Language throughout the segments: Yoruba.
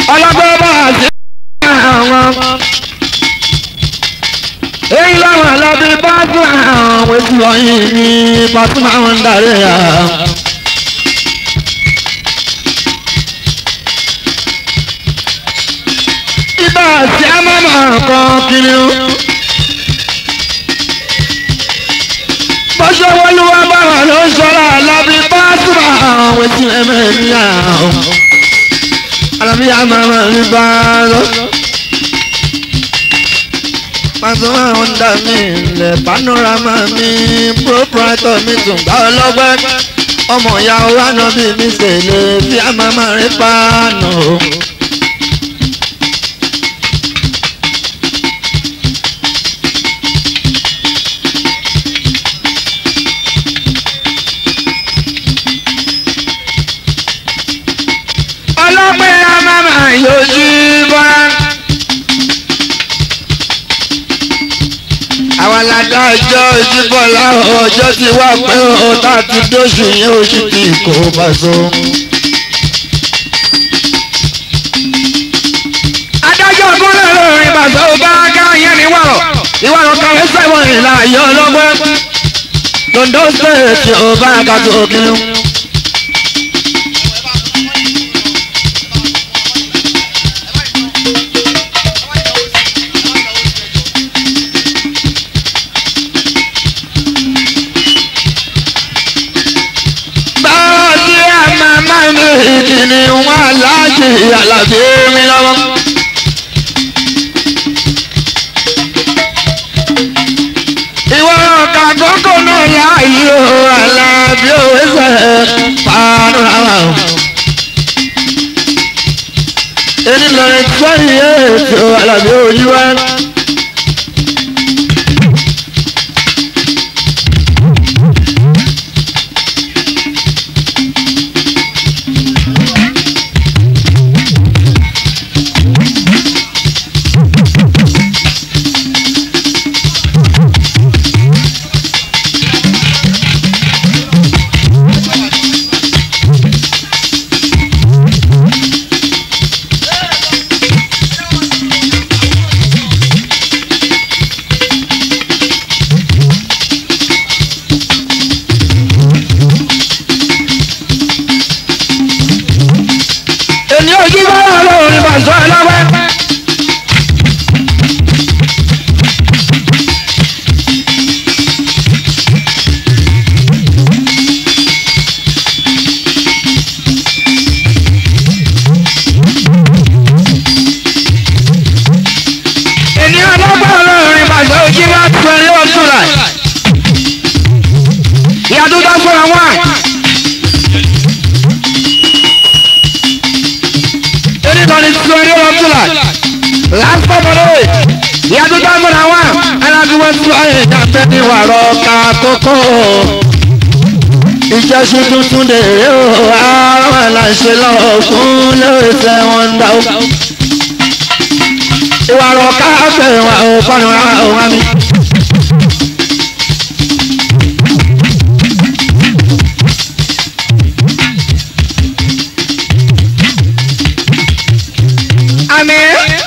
ọlọ́gbọ́n bá a sí àwọn. èyí làwọn alábí bá tún àwọn ètò ọyìn ní pàtúmọ̀ àwọn ń darí àwọn. ibà sí amámà kan kiri o. bọ́sẹ̀ wọlúwa báwa ló ń sọ̀rọ̀ alábí bá tún àwọn ètò ẹ̀mẹ́rin àwọn alábí amámà ní bá lọ. Pàṣẹ ọ̀dà mi ilẹ̀ panorama mi proprietor mi tún gbà ọlọ́gbẹ́. Ọmọ ìyá wa náà bí mi ṣẹlẹ̀ bí a máa máa rí pàánù. Ọlọ́pẹ́ a máa máa yọjú bọ́lá. àwọn aládá ọjọ́ ìdìbò láwọn ọjọ́ ti wá pé ó tá a ti dóṣù yẹn oṣù tí kò bá so. adájọ́ gúnlẹ̀ lórin bàtà ó bá ká yẹn ní wàrọ̀ ìwàrọ̀ kàwé sẹ́wọ̀n ìlà ayọ̀ ọlọ́gbọ́n londo state ó bá ká tó kiri. báwo ni a máa máa ní ìkíni wọn aláàjì àlàbí mi lọ́wọ́. ìwọ ọ̀kà kókó náà láàyè o àlàbí òwe sẹ̀ pàánù rárá o. èyí lọ́rẹ̀ twenty eight o àlàbí òyìnbá. èmi ò jí bá wà lóhùn ní bàtà ẹlẹ́wẹ́. ènìyàn lọ́gbọ̀n lóhùn ní bàtà ojú bá tún ẹni ọdún rẹ̀. ìyàtọ̀ tó fún àwọn. anybody swearing up to that. Last but not least, ìyàtọ̀ tó ń bọ̀ náà wà. Alágbèwé tó ayé ìjàmbá ní wàrọ̀ ká kókó. Ìjẹ́sùn tuntun lè rí o, àwọn aláṣẹ lọ́wọ́ fún lórí tẹ wọn ń dá o. Ìwàrọ̀ ká fẹ́ wà ó fọ́nù rà ó wá mi. Àmín.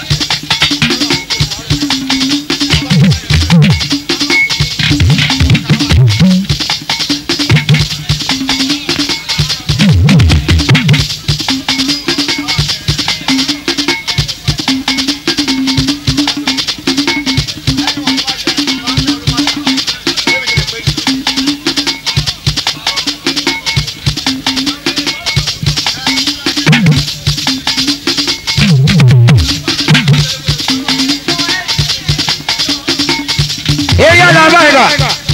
Èyí ọ̀dà báyìí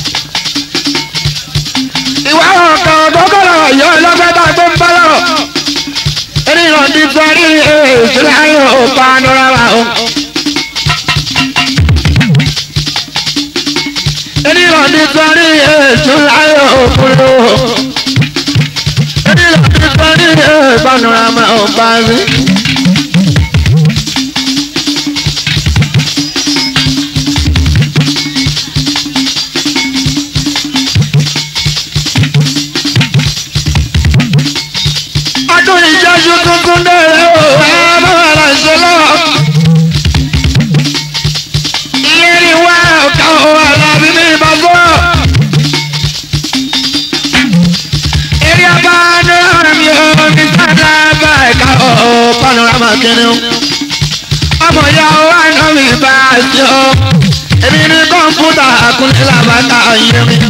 ìwà ọ̀kan ọ̀dọ́gọ́rọ̀ yọ ẹlọ́gbẹ́ta tó ń bá lọ́rọ̀ ẹni lọ ní sọ́rí ìṣúná ayé òpá nọ́rára o. ẹni lọ ní sọ́rí ìṣúná ayé òkúrò ẹni lọ ní sọ́rí ìbánurama òpá rí. ọdún ìjọsùn tuntun dẹ̀rẹ̀ o ẹ máa ra kìnìún ọmọ ìyá wa náà mi bá a ṣe ọ èmi ní kọ̀ǹpútà àkúnlẹ̀ làbàtà yẹn mi.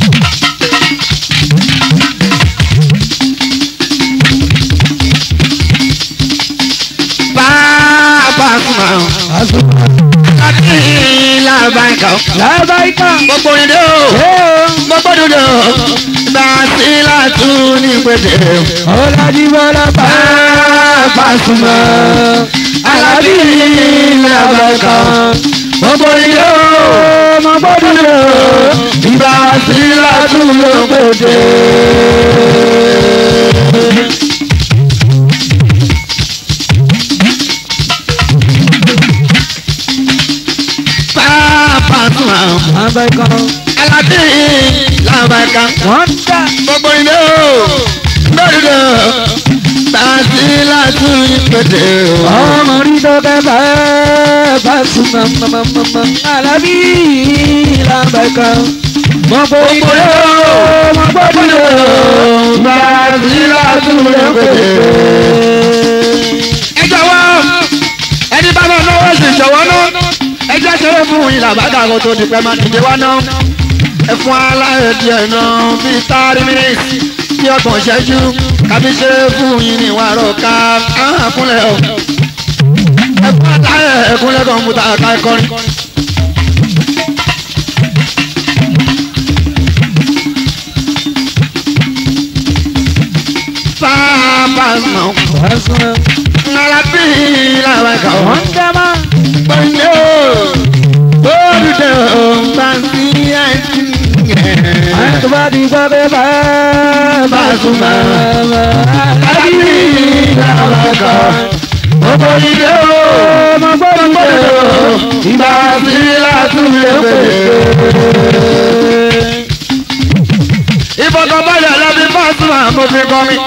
bàbá sùnmọ̀ láti làbàkà Lábàáyíká. gbogbo ìdè o gbogbo dúdú bá a sí látún ní pété. Ọlájíbọ́lá bàbá súnmọ́. Alábí làbàkà. gbogbo ìdè o Ọmọ gbọ́dọ̀ lọ. bá a sí látún ní pété. bàbá sùnmọ̀ Lábàáyíká. alábí làbàkà. Wọ́n dá. gbogbo ilé o lórílẹ̀ tààtì látún ìpèdè o. Ọmọ rí dọ́kẹ́ bàbá súnmọ́. Mọ̀mọ́mọ́mọ́. Alábí làbàkà. Mọ̀ bọ̀ ìdè o. Mọ̀ gbọ́dọ̀ lọ. tààtì látún ìpèdè o. ẹ jọ̀wọ́ ẹni bá máa náwó sì jọ̀wọ́ náà ẹ jẹ́ ṣeré fún yín làbàdà kó tó di pẹ́ máa dìde wá náà ẹ fún aláyẹ̀ díẹ̀ náà bíi thirty minutes bí ọgbọ̀n ṣẹ́jú kábí ṣeré fún yín ní ìwárọ̀ ká áhàn kúnlẹ̀ o ẹ fún aláyẹ̀ ẹ̀kúnlẹ̀ kọ̀ǹpútà ká ẹ kọrin. Papa no, Súnmọ́. nala pila baka o. Wọ́n dá máa. Banyo, olùdó bansi àìsí. tó bá di gbọ́ pé bàbá súnmọ́ àbí làbàkà Gbogbo ilé o, ọmọ gbọ́dọ̀ gbọ́dọ̀ ìgbà sí látúndé pèsè. Ìfọ̀kànbalẹ̀ lẹ́bi Fásúmà mo fi kọ́ mi.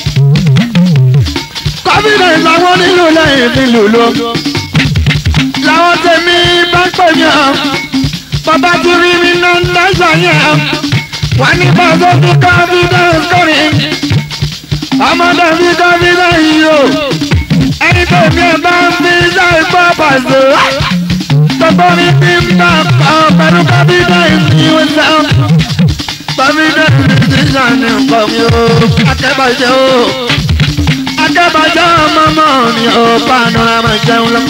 Confidence làwọn nílò lẹ́yìn fi lùlù. Làwọn tèmi bá ń pè mí ọ́. Bàbá ti rí mi náà ń dáṣà yẹn. Wọ́n ní pàṣẹ fi confidence kọrin. Ọmọdé fi confidence yìí o. Ẹni tó mi ẹ̀ bá ń fi ṣe ìgbọ́ pàṣẹ. Gbogbo mi fi ń bá ọ pẹ̀lú confidence yìí wọ́n sẹ́wọ̀n. Confidence ti ṣàn ní nǹkan mi o. Akẹ́bàjẹ́ o akẹ́bàjẹ́ ọmọ mọ́ mi ò panorama jẹun lọ.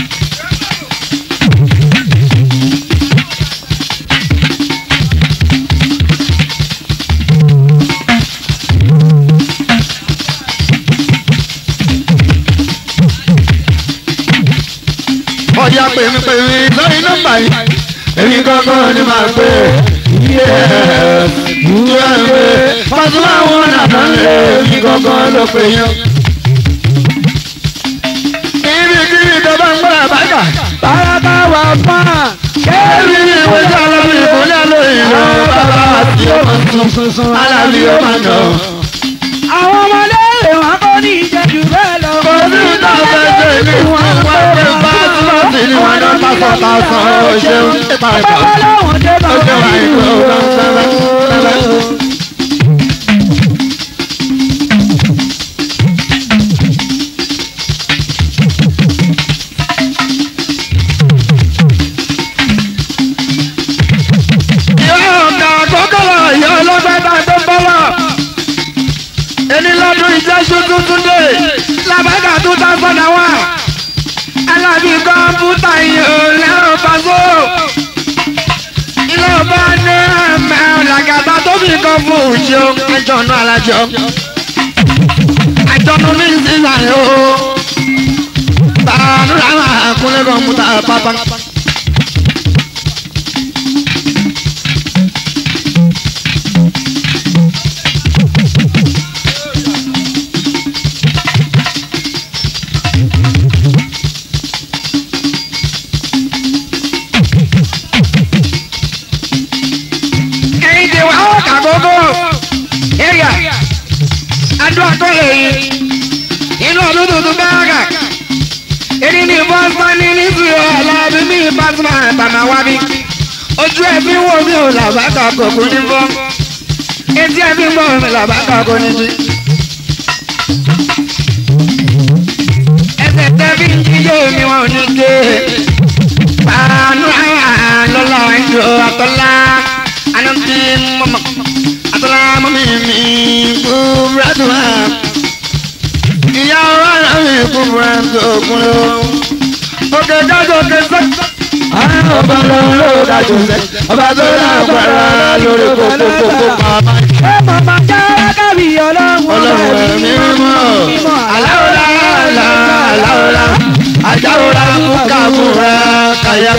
ọ̀yà pèmí pèmí lórí nọ́mbà yìí èmi kankan ni màá pè é ìwé ẹ̀mí pàṣẹ àwọn nàdán lé èmi kankan ló pè yẹn. Ibi kí ìjọba ń gbọ́dọ̀ bàjá. bàbá wà fún à. Kẹ́rì ní ìwòsàn alábí ìbúlẹ̀ lóyìn lọ bàbá àti ọmọ tuntun alábí ọmọ náà. àwọn ọmọdé wọn kò ní ìjẹ́jú bẹ́ẹ̀ lọ. Kò sí ìta fẹ́fẹ́ ní wọ́n wá pé pásítọ̀tì ni wọ́n náà pásọ̀ pásọ̀ ó ṣeun. Ìpàrẹ̀kọ̀ bàbá làwọn dé bá ó ṣe wà ní ìlú sẹ́lẹ̀ sẹ́lẹ̀. Ìyá ọ̀gá àkọ́kọ́lá ìyá ọlọ́gbẹ́ta tó ń bọ́lá. Ẹni lọ́dún ìjẹ́sù tuntun dé. Làbẹ́gà tó tá fọ́nà wá. Alábí kọ́mpútà yìí ò lẹ́rù pàṣọ. Ilé ọba ní ẹ̀mẹ́ ọ̀làgàtà tó fi kọ́ fún òṣìṣẹ́ àjọ̀nù alájọ. Àjọ̀nù ní ìsinsìnyí o. Bàánú làwọn àkúnlẹ̀ kọ́mpútà pápá. ẹ̀yin ti wá ọ̀kà gbogbo area adó àtọ́lẹ̀ yìí inú ọdún tuntun bẹ́ẹ̀rẹ̀ èdè ní bọ́sán ní nítorí ọ̀làbí ní ìbátan àtàmà wá bí ojú ẹ̀ fi ń wò mí ò làbákà kòkó ní fọ́ etí ẹ̀ fi ń bọ̀ mí làbákà kò ní jí. ẹsẹ̀ wọn ò ní gé pàánù lọ́la ìjọ àtọ́lá anamdi mọ́mọ́ àtọ́lá mọ́mí mi gbúrádùn á ìyá ọ̀rọ̀ mi gbúrádùn ògùn lọ òkè jáde òkè sẹ́kì ọba ló dájú sẹ ọba tó lágbára lórí kókókókó pàmò. ẹ màmá jára kábí ọlọ́run ọlọ́run ẹ̀mí mímọ́ aláwòrán àlá aláwòrán ajáwòrán kúkàkúrà kàyà.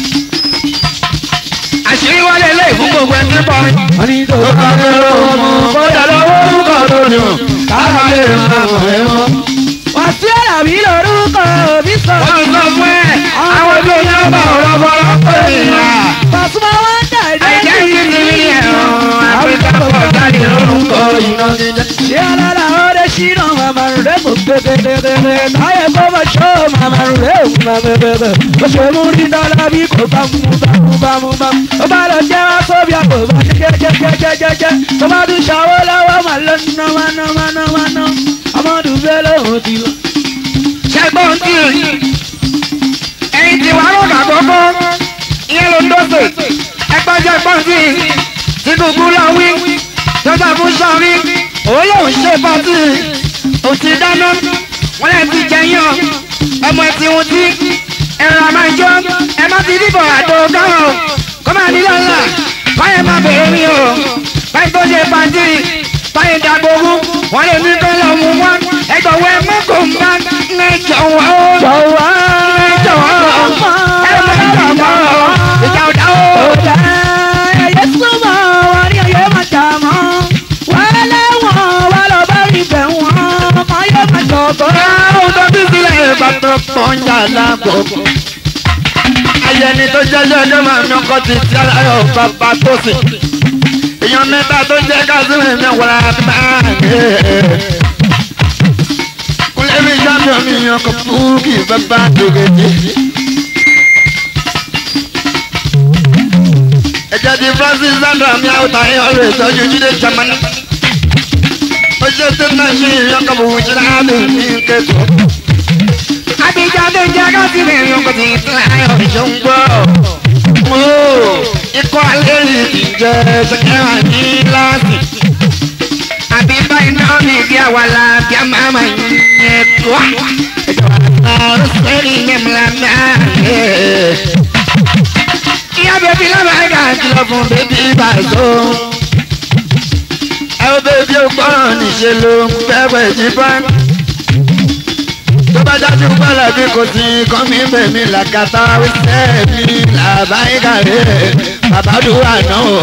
àṣírí wọlé lé fún gbogbo ẹni bọ́ wọ́n ní tó tó bá kéré ọmọ kódà lọ́wọ́ orúkọ lónìí o káfá lè máa mọ̀ ẹ́ mọ́. wà sí àlàbí lórúkọ òbí sọ. wọ́n sọ fún ẹ àwọn tó yẹ ọba ọ̀rọ̀ bọ́lá pé ìlà. Pàṣípà wọn dà àìjẹ́ kí ti rí ẹ̀rọ àfíríkà pọ̀ jáde lórúkọ iná jíjẹ. ṣé alára ọ̀rẹ́ ṣínà màmá rẹ̀ kò tètètètè táyé bọ́bá ṣó màmá rẹ̀ kò má bẹ̀bẹ̀ ó ṣe mú ní dọ́là bí kò bá mú bá mú bá mú bá mú ó bá lọ jẹ́ wá sóbì àpò bá jẹ́jẹ́jẹ́jẹ́jẹ́ tó bá tún ṣàwọ́ lọ́wọ́ mà lọ ná wá ná wá ná wá ná ọmọdé bẹ́ẹ̀ lóhùn ti lọ. ṣẹgbọn tí ẹyin tí wàá rọgà kọkọ ìyẹn ló ń dọ́sẹ̀ ẹgbẹ́ ṣẹgbọn tí Tinubu lọ wí tọ́jà fún sọ́rí òun lòún ṣe pàtì òtí dáná wọn lè ti jẹyàn ọmọ ẹtì wọn tí ẹ̀rọ àmàjọ ẹ má ti dìbò àdó káwọn kó máa ní lọ́la báyẹn má bèrè mi o báyìí tó ṣe pàtì báyìí dàgbòrú wọn lè ní kó lọ mú wọn ẹgbẹ̀wọ̀ ẹ mọ́kò ń bá ń jọ̀wọ́ jọ̀wọ́ jọ̀wọ́ ẹ mọ̀ jọ̀wọ́ ìjà ọ̀dà o. ọ̀dà ẹ̀yẹ súnmọ́ wọn ní ọ̀yẹ́ máa jà mọ́ wọ́n lẹ́wọ̀n wọ́n lọ bá rí bẹ̀ wọ́n ọmọ yóò máa jọ̀gbọ́. Àwọn tó bí sílẹ̀ ìbátan pọ́njà lágbòókò. Ayẹni tó jẹ́jọ́ ọjọ́ máa ń yọkọ́ ti ti aláyọ̀ bàbá tó sì. Èèyàn mẹ́ta tó jẹ́ kásìmì mi wọ̀lá máa ń gbé. Kúlẹ̀ mi jábọ̀ mi yan kọ́ fúkì bàbá dògèdè. Ẹ̀jẹ̀ ti Francis Sandra mi àwòtá yẹn ọ̀rẹ́ ìtọ́jú Jídé Jamani. Ó ṣe tó náà ṣe ìyàn kan bò wù sí láàbì ní kẹ́kọ̀ọ́. Abidjan tó jẹ́ kásìmì mi kò tí ì tún ayọ̀ ìṣòǹgbọ́. Mo ikọ̀ alẹ́ yìí ti jẹ́ sẹ́kẹ́rà ní láàsì. Àbí báyìí náà ní ìdí àwàlà bí a máa máa yẹn tó. Ìjọba náà sẹ́yìn yẹn mi là náà. Ìyá bèbí lọ́wọ́ ẹ̀ka kìlọ̀ fún bèbí bàṣọ. Ẹ wo bèbí ó gbọ́ràn níṣẹ́ ló ń pẹ́pẹ́ jí báńkì tó bá dájú pẹ́lẹ́ bí kò sí kán mi bẹ̀ mí làkàtà wíṣẹ́ mi làbáyíká rẹ̀ bàbádùúrà náà o.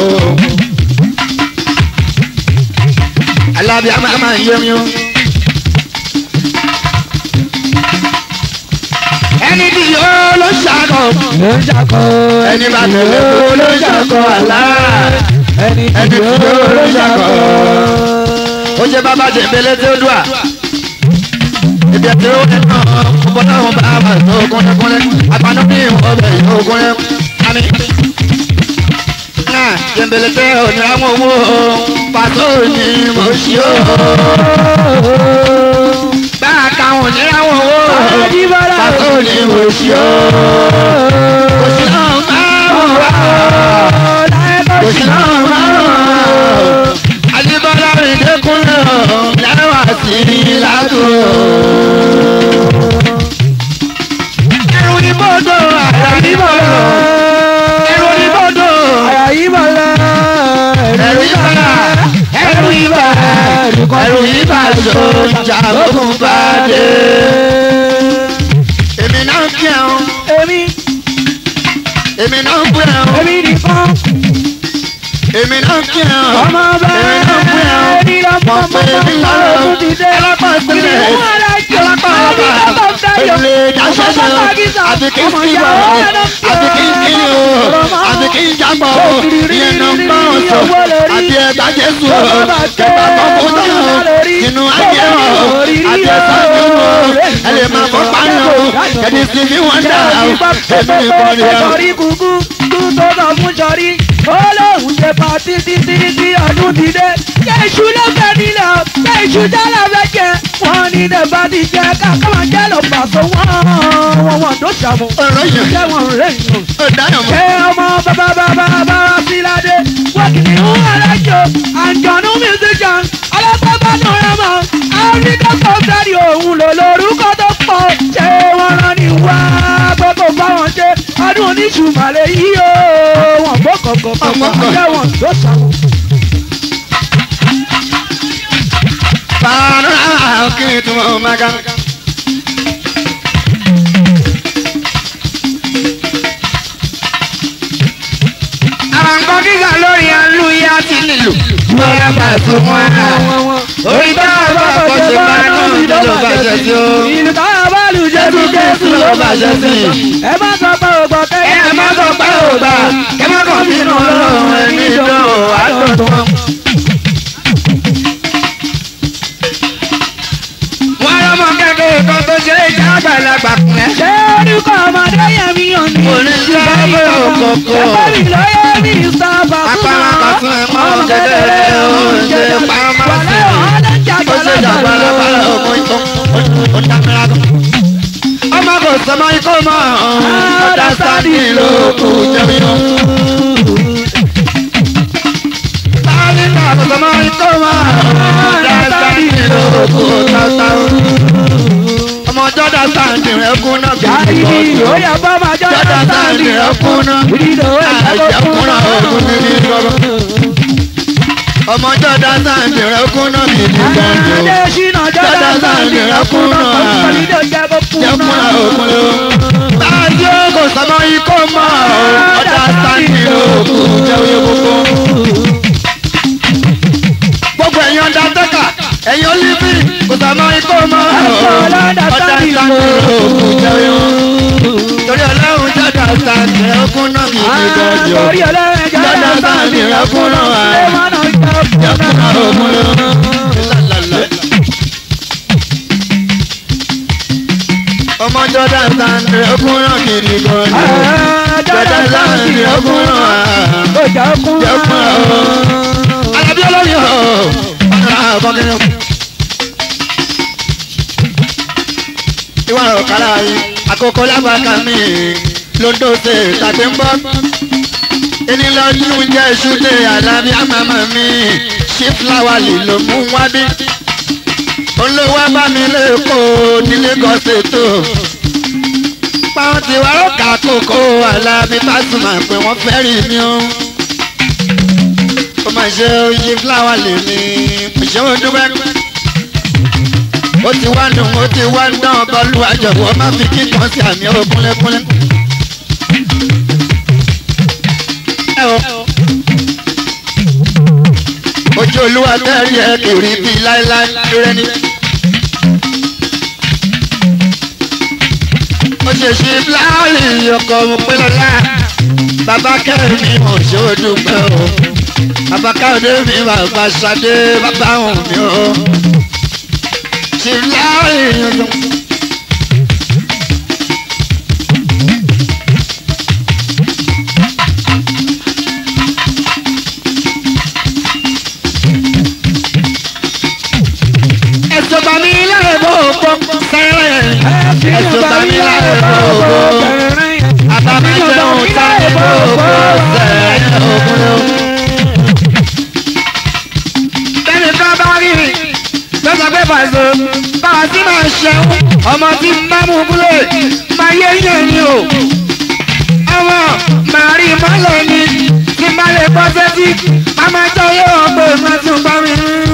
alábíà máa máa ń yẹmi o. ẹni tí yóò ló ṣàkọ ló ń ṣàkọ ẹni bá tẹ̀lé kó ló ṣàkọ àlá ẹni ẹni tí yóò ló ṣàkọ. ó ṣe bàbá jẹ̀mbẹ́lẹ́ tí ó dùn à ibi ẹtí ó ní náà ọkọ náà wọn bá a bá tó kúnlẹ̀kúnlẹ̀ àgbàdo ní ọbẹ̀ yìí ó kúnlẹ̀ àmì. náà jẹ̀mbẹ̀lẹ̀ tẹ òní àwọn owó pàtó ní mo ṣí ó. bá a ka wọn ní àwọn owó pàtó ní mo ṣí ó. kò sí náà máa ń wá kò sí náà máa ń wá. Adébọ́lá rìn dẹ́kunlẹ̀ lẹ́wà sí i ládùn. Ẹ̀rù ni bọ́dọ̀ àyà ní bọ́dọ̀. Ẹ̀rù ni bọ́dọ̀. àyà yìí bọ̀ lọ Ẹ̀rù yìí bàlá. Ẹ̀rù yìí bà. Ẹ̀rù yìí bà so ìjà lókun bá dé. Èmi náà kí ẹ̀ o. èmi Èmi náà pè ẹ̀ o. èmi nìkan Èmi náà kí ẹ̀ o. ọmọ bá Èmi náà pè ẹ̀ o. ẹni lọ Mọ̀ pé èmi náà lọ. ọmọ ti dé Ẹlọ́pàá ìpínlẹ̀. ìdíwọ́ alájọ Ẹlọ́pàá ọba. Èlé dáṣẹ́ṣẹ́ o. Àti kí n kí bọ̀ o. Àti kí n kí o. Àti kí n jábọ̀ o. Ìyẹn náà ń bá wọn sọ. Àti ẹ̀dá Jésù o. Kẹ̀kẹ́ kọ́kọ́ tán o. Inú ayé o. Àti ẹ̀sán mi o. Ẹ lè máa fọ́ parí o. Kẹ̀dí sí fi wọ́n dà o. Èmi nìkan ni o. sọrí kúkú kú tó sọ fún sọrí ó lóun ṣe pa títí títí tí ọdún ti dé kéṣù ló fẹ́ nílẹ̀ o kéṣù jálẹ̀ fẹ́ jẹ wọ́n ní ilẹ̀ bá ti jẹ káàkiri jẹ́ ló pàṣẹ wọ́n wọ́n wọ́n tó ṣàmù. ọ̀rọ̀ yẹn ṣé wọn rẹ̀ yàn. ó dáyọ̀ mọ́. ṣé ọmọ bàbá bàbá bàbá síládé wọ́kìnì ń alájọ àjọ̀nú musician alábàbàdàn ẹ̀mọ́ áfíríkà kọ́ńtàdì òun lò lórúkọ tó pọ̀ ṣé wọ́n rán ní wá pé kò bá wọn ṣe ọdún oníṣùmọ̀lẹ̀ yìí o wọ́n gbọ́ kọ̀ọ̀kan kọ̀ọ̀kan ṣé wọn tó ṣàmù. Fàánù kí n tún mọ̀ máa ga. Àwọn nǹkan kíkà lórí alúyá ti nílò. Bọ́lá bá tún mọ́ ẹ̀. Orí bá bá kọ́ ṣe máa ń nù ló bá ṣe sí o. ìlú táwọn bá lù jésù jésù ló bá ṣe sí. ẹ má sọ pé o gbọ́ Ẹ ẹ má sọ pé ò gbà, kẹ́ má kàn bínú ọlọ́run ẹni dán o, àdọ̀tán. Wọ́n lọ́mọ kẹ́kẹ́ kan tó ṣe é jẹ́ àgbàlagbà kùn ẹ́. ṣé orúkọ ọmọdé yẹn mi ò ní. Oníṣẹ́ abẹ́ òkòkò. ẹgbẹ́ mi ló yẹ mí sábà fún Apá àkàtún ẹ̀ mọ́ jẹjẹrẹ oúnjẹ pamọ́ sí i. Ó ṣe jàgbàlagbàlà ọmọ ikọ̀ ó dámẹ́ra tó. Ọmọ kò sọmọ ikọ̀ mọ́ ọ̀dà sáàdì ló kù jẹ́mi o. Sáàdì náà kò sọmọ ikọ̀ mọ́ ọ̀dà sáàdì ló kù tata o. Ọmọ jọ́dá sáàdì rẹ̀ kú náà kì í Jáde bọ̀ ní jù. ìwé ọba máa jọ́ Jọ́dá sáàdì rẹ̀ kú náà. Ìdílé owó ẹ̀ka tó kún Àjẹkúnra ogun ní ní gbọ́dọ̀. Ọmọ jọ́dá sáàdì rẹ̀ kú náà kì í bọ̀ jù. Adé ṣínà jọ́dá sáàdì rẹ̀ kún náà. Kọ́lídé jẹ́ kó kún Jẹ́kúnra náà. ogun ló. Báyìí ó kò sọmọ ikó mọ́ ọ̀dà sáàdì lóòkù jẹ́ oyè gbogbo. Gbogbo ẹ̀yin ọ̀dà tẹ́kà ẹ̀yin olífì kò sọmọ ikó mọ́ ọ̀dà sáàdì lóòkù jẹ́ oyè gbogbo. Torí ọlọ́run jọ́dá sáàdì rẹ̀ kún náà kì í bọ̀ jù. Torí ọlọ́run jọ́dá sáàdì rẹ̀ kún náà. Ṣé wọ́n náà jẹ́ Jẹ́kúnra kún ogun ló. náà? ọmọ jọdá sáńdì ọkùnrin kiri gan ni jọdá sáńdì ọkùnrin Ọjà kún jẹkùn ọ. alábí olórí ọ ọ̀nà àbọ̀kẹ́rẹ́. ìwà ọ̀rọ̀ kára yìí àkókò lágbàkà mi lóńdó ṣe tàbí ń bọ́. ìnílọ́dún jẹ́ ìṣúlẹ̀ alábí àmàmà mi ṣí fúláwà lè ló mú wá bí olówó bá mi lẹ́kọ̀ọ́ ní Lagos ètò páwọn ti wá ọ̀kà kókó alábí Pasuma pé wọ́n fẹ́ rí mi o ó máa ṣe oyè fúláwà lè mi ṣé o dúpẹ́ ó ti wá nù ó ti wá dán bọ́ọ̀lù àjọ̀wọ́ má fi kíkan sí àmì ó kúnlẹ́kúnlẹ́. ẹ o ojú olúwa tẹ́rì ẹ kiri bíi láéláé rẹ ni. ó ṣe ṣe fúláwì ọkọ̀ òpinlọ́lá bàbá kẹrin mi ò ṣe ó dúpẹ́ o bàbá káyọ̀dé mi bàbá ṣadé bàbá òun mi o ṣe fúláwì ọkọ̀. ẹ̀sùn bàmí láre bó pọ́ sẹ́rẹ̀ ẹ̀sùn bàmí láre bó pọ́ àbámẹ́jẹun sáré bó pọ́ sẹ́rẹ̀ òkúrò. bẹ́ẹ̀ni ká bá rí mi lọ́sọ̀ pé pàṣẹ báwa sí máa ṣẹun ọmọ tí ń bá mú kúlẹ̀ máa yé yẹn ni o. ọmọ màá rí mọ́lẹ̀ ni tí má lè bọ́ sẹ́tí má máa jẹ́ yóò pé má tún bá mi